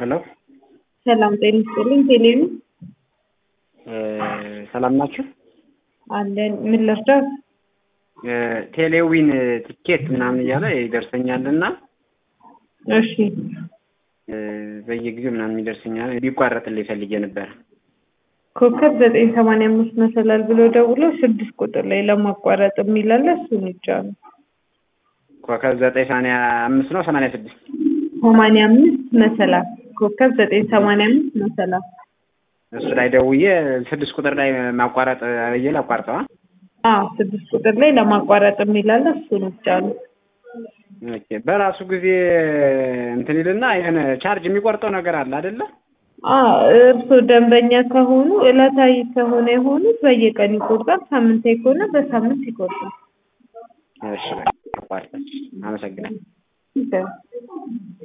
ሄሎ ሰላም ጤና ይስጥልኝ። ቴሌቪ ሰላም ናችሁ? አለን። ምን ልርዳት? ቴሌዊን ቲኬት ምናምን እያለ ይደርሰኛል እና እሺ በየጊዜው ምናምን ይደርሰኛል ቢቋረጥልኝ ፈልጌ ነበረ። ኮከብ ዘጠኝ ሰማንያ አምስት መሰላል ብሎ ደውሎ ስድስት ቁጥር ላይ ለማቋረጥ የሚላለ እሱን ይጫኑ። ኮከብ ዘጠኝ ሰማንያ አምስት ነው ሰማንያ ስድስት ሰማንያ አምስት መሰላል ኮከብ ዘጠኝ ሰማንያ አምስት መሰላል እሱ ላይ ደውዬ ስድስት ቁጥር ላይ ማቋረጥ ብዬ ላቋርጠዋ። አዎ ስድስት ቁጥር ላይ ለማቋረጥ የሚላለ እሱን ይጫኑ። ኦኬ በራሱ ጊዜ እንትን ይልና የሆነ ቻርጅ የሚቆርጠው ነገር አለ አይደለ? እርስዎ ደንበኛ ከሆኑ እለታዊ ከሆነ የሆኑት በየቀን ይቆርጣል። ሳምንታዊ ከሆነ በሳምንት ይቆርጣል። እሺ በቃ አቋርጠች። አመሰግናለሁ። ይቻላል።